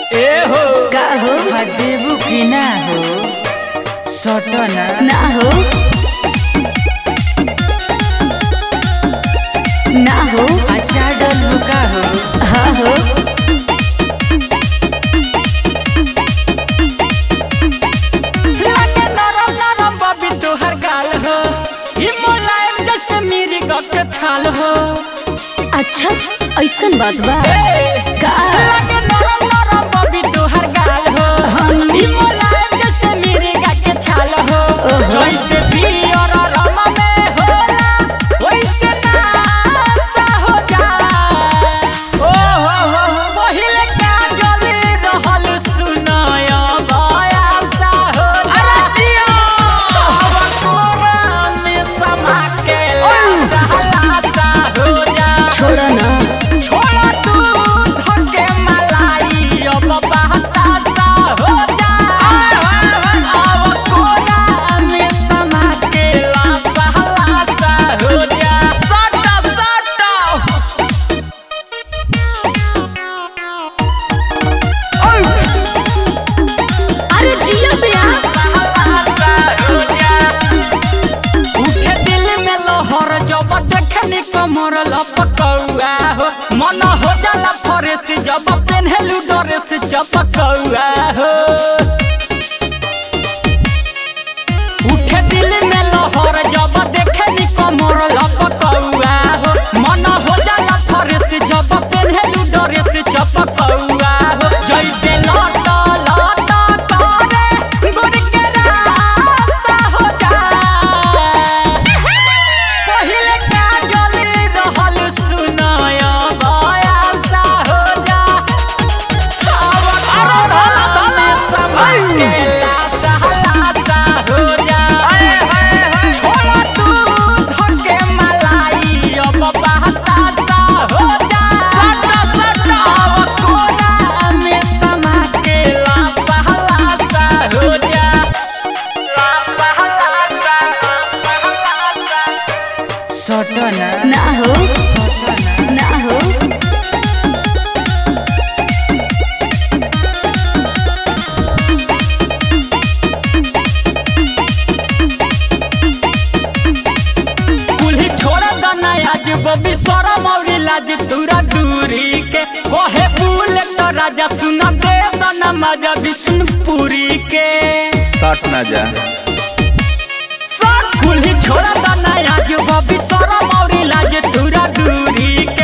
ए हो का हो हा देबू की ना हो सटना ना हो ना हो अच्छा डलू का हो हाँ हो लागे नरम नरम बबी तोहर गाल हो ई मुलायम जैसे मेरी गक छाल हो अच्छा ऐसन बात बा का लागे नरम नरम बबी तोहर गाल हो हम ई मुलायम जैसे मेरी गक छाल हो ओहो। जैसे पियर रम में होला वैसे नासा हो जा ओ हो हो पहिले का जली रहल सुनाय बयासा हो अरे जिया में समा के लासा लासा हो जा छोड़ ना छोड़ा तू धके मलाई अब बहतासा हो जा अब कोना में समा के लासा लासा हो जा सटा सटा अरे जिया ब्यास उठे दिल में लहर जब देखनी कमर लपकौआ हो मन हो जाला फरेस जब पेन्हलू ड्रेस चपकौआ हो उठे दिल में लहर जब देखनी कमर लपकौआ हो मन हो जाला फरेस जब पेन्हलू ड्रेस चपकौआ हो जैसे लट लट करे गुड़ के रासा हो जा पहिले का जली रहल सुनाय बयासा हो जा अरे धला धला समय के लासा लासा हो जा छोड़ा तू धके मलाई अब बहतासा हो जा सटा सटा अब कोना में समा के लासा लासा हो जा लासा लासा लासा सटना ना हो सटना ना हो कुल्ही छोड़ा दना आज बबी शरम और लाज दूरा दूरी के कहे फूल तो राजा सुन दे दना मजा विष्णुपुरी के सट ना जा कुल्ही छोड़ा दना आज बबी शरम और लाज दूरा दूरी